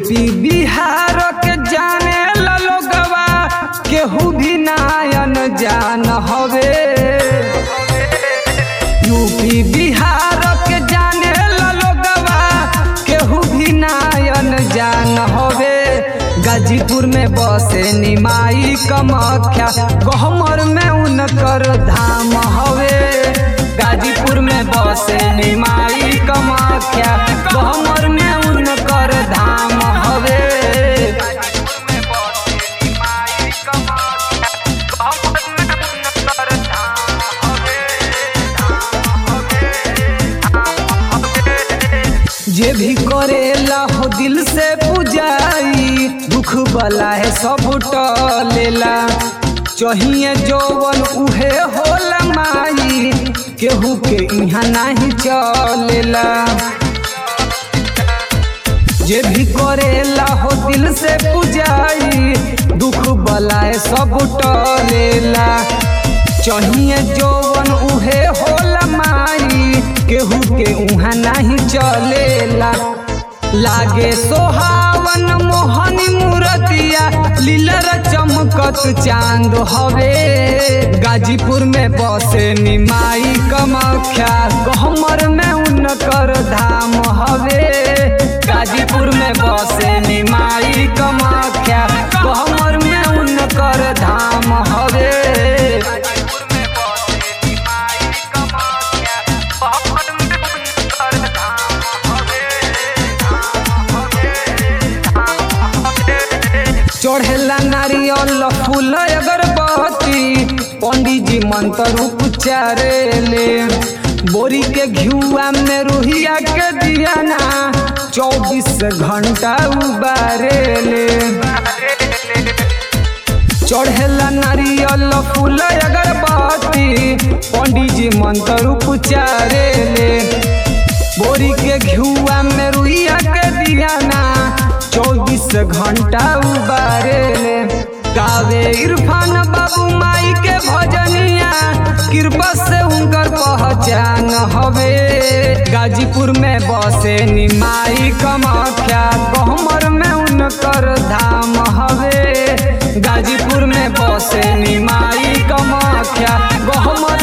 UP Bihar के जाने ला लोगवा केहू भी नायन जान हवे यूपी बिहार के जाने ला लोगवा केहू भी नायन जान हवे गाजीपुर में बसे निमाई कमख्या गहमर में उनकर धाम हवे गाजीपुर में बसे निमाई कमख्या गहमर में उनकर धाम हवे जे भी करेला हो दिल से पूजाई दुख बला है सब टलेला चाहिए जौवन उहे होला माई केहू के यहाँ नहीं चलेला जे भी करेला हो दिल से पूजाई दुख बलाए सब टलेला चाहिए जौवन उहे होला माई केहू के उहाँ नहीं चलेला लागे सोहावन मोहनी मूरतिया लीलर चमकत चांद हवे गाजीपुर में बसे निमाई कमख्या गहमर में उनकर धाम हवे गाजीपुर में बसे निमाई कमख्या गहमर में उनकर धाम हवे चढ़ेला नारियल फूल अगरबत्ती पंडित जी मंत्र उच्चारेले बोरी के घियुआ में रुहिया के दियाना चौबीस घंटा उबारेले चढ़ेला नारियल फूल अगरबत्ती पंडित जी मंत्र उच्चारेले बोरी के घियुआ में रुइया के दियाना चौबीस घंटा उबारेले गावे इरफान बाबू माई के भजनिया कृपा से उनकर पहचान हवे गाजीपुर में बसे निमाई कमख्या गहमर में उनकर धाम हवे गाजीपुर में बसे निमाई कमख्या गहमर